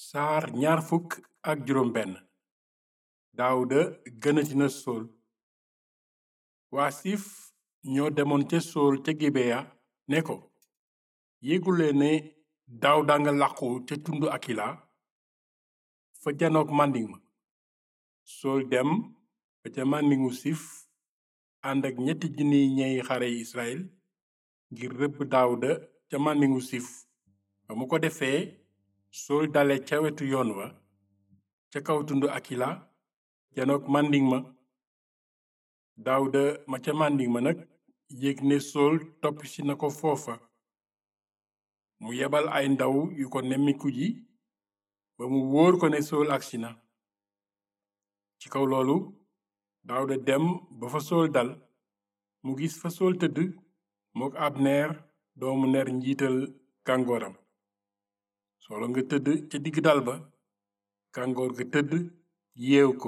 saar ñaar fukk ak juróom benn daawuda gënati na sool waa siif ñoo demoon ca sool ca gibeya ne ko yégulee ne daawda nga làqu ca tundu akila fa janook màndiŋ ma sool dem ba ca màndingu sif ànd ak ñetti junniy ñey xare israel ngir rëbb daawuda ca màndingu sif ba mu ko defee sool dale ca wetu yoon wa ca kaw tundu akila janook màndiŋ ma daawuda ma ca màndiŋ ma nag yëg ne sool toppsi na ko foofa mu yebal ay ndaw yu ko nemmiku ji ba mu wóor ko ne sool agsi na ci kaw loolu daawuda dem ba fa sool dal mu gis fa sool tëdd mook abneer doomu ner njiital gàngooram soolo nga tëdd ca digg dal ba gàngoor ga tëdd yeew ko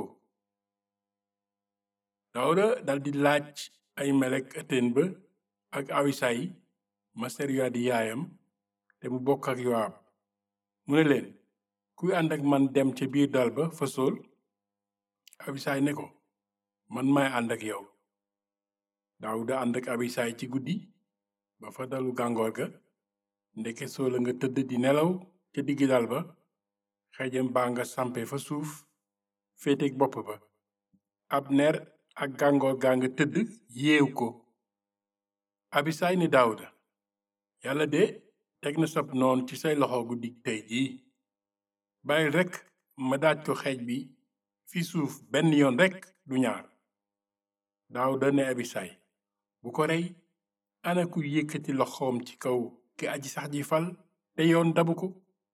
daawuda daldi laaj ay melek ëtteen ba ak awisay ma seruya di yaayam te mu bokk ak yowaab mu ne leen kuy ànd ak man dem ca biir dal ba fa sool abisaay ne ko man maay ànd ak yow daawuda ànd ak abisaay ci guddi ba fa dalu gàngoor ga ndeke soola nga tëdd di nelaw ca diggi dal ba xejam baa nga sampe fa suuf féeteeg bopp ba abner ak gàngoor gaa nga tëdd yeew ko abisaay ni daawuda yàlla de teg na sab noon ci say loxo guddi tey jii bàyyil rekk ma daaj ko xeej bi fi suuf benn yoon rekk du ñaar daawuda ne abisaay bu ko rey ana ku yëkkati loxoom ci kaw ki aji sax ji fal te yoon dabu ko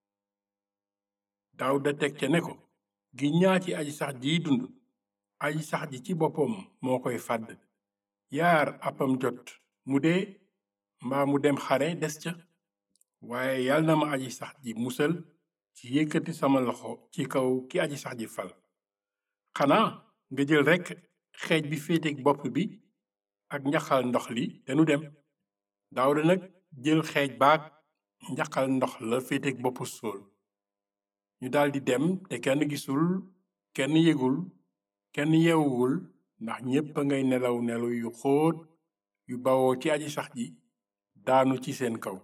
daawuda teg ca ne ko gi ñaa ci aji sax jiy dund aji sax ji ci boppam moo koy fàdd yaar appam jot mu dee mbaa mu dem xare des ca waaye yal na ma aji sax ji musal ci yëkkati sama loxo ci kaw ki aji sax ji fal xanaa nga jël rekk xeej bi féeteeg bopp bi ak njaxal ndox li te nu dem daawuda nag jël xeej baag njaxal ndox la féeteeg boppu sool ñu daldi dem te kenn gisul kenn yëgul kenn yeewuwul ndax ñépp a ngay nelaw nelaw yu xóot yu bawoo ci aji sax ji daanu ci seen kaw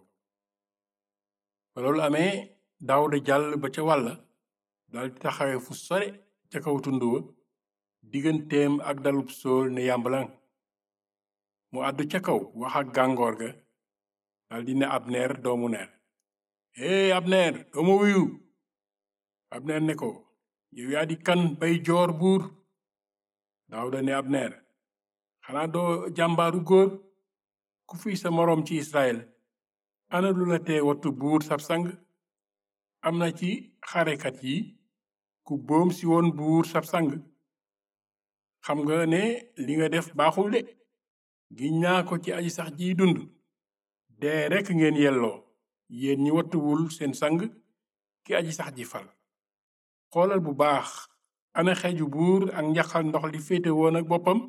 ba loolu amee daawuda jàll ba ca wàlla daldi taxawe fu sore ca kaw tund wa digganteem ak dalub sool ne yàmbalan mu àddu ca kaw wax ak gàngoor ga daldi ne abneer doomu ner hee abneer dooma wuyu abneer ne ko yow yaa di kan bay joor buur daawuda ne abneer xanaa doo jàmbaaru góor ku fi sa moroom ci israel ana lu la tee wattu buur sab sang am na ci xarekat yi ku boom si woon buur sab sang xam nga ne li nga def baaxul de giñ naa ko ci aji sax jiy dund dee rekk ngeen yelloo yéen ñi wattuwul seen sang ki aji sax ji fal xoolal bu baax ana xeju buur ak njaxal ndox li féete woon ak boppam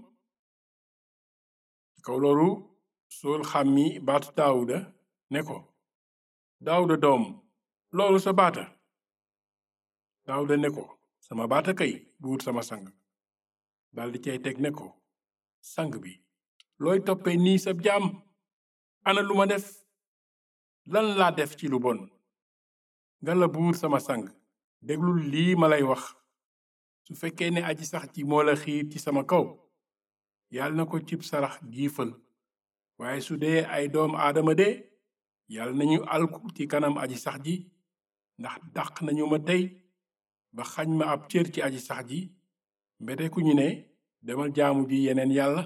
ci kaw loolu sool xàmmi baatu daawuda ne ko daawuda doom loolu sa baata daawuda ne ko sama baata kay buur sama sang daldi cay teg ne ko sang bi looy toppee nii sab jaam ana lu ma def lan laa def ci lu bon nga la buur sama sang déglul lii ma lay wax su fekkee ne aji sax ji moo la xiir ci sama kaw yàlla na ko cib sarax giifal waaye su dee ay doom aadama de yàlla nañu alku ci kanam aji sax ji ndax dàq nañu ma tey ba xañ ma ab cër ci aji sax ji mbete ku ñu ne demal jaamu ji yeneen yàlla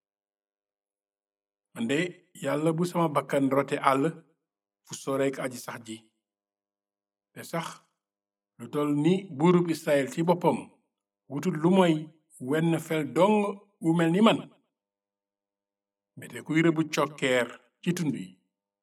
ande yàlla bu sama bakkan rote àll fu soreek aji sax ji te sax lu toll ni buurub israel ci boppam wutul lu moy wenn fel dong wu mel ni man mbete kuy rëbu cokkeer ci tund yi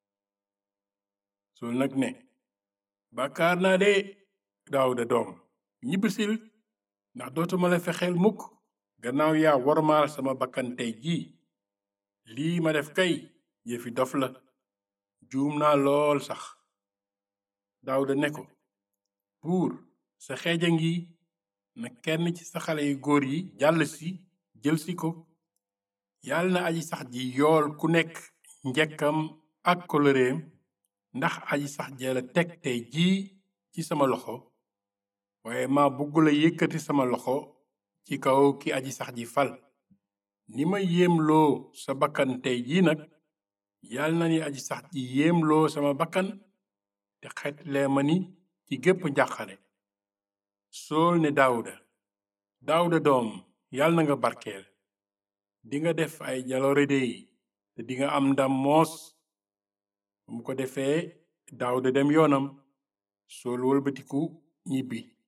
sol nag ne bàkkaar naa de daawuda doom ñibbisil ndax dootuma la fexeel mukk gannaaw yaa wormaal sama bakkan tey jii lii ma def kay yëfi dof la juum naa lool sax daawuda ne ko buur sa xeej a ngi na kenn ci sa xale yu góor yi jàll si jël si ko yàlla na aji sax ji yool ku nekk njekkam ak koloreem ndax aji sax jela teg tey jii ci sama loxo waaye ma buggula yëkkati sama loxo ci kaw ki aji sax ji fal ni ma yéemloo sa bakkan tey jii nag yàlla na ni aji sax ji yéemloo sama bakkan te xetlee ma ni ci gépp njàqare sool ne daawuda daawuda doom yàlla na nga barkeel dinga def ay jaloore dey te dinga am ndam moos mu ko defee daawuda dem yoonam sool wëlbatiku ñibbi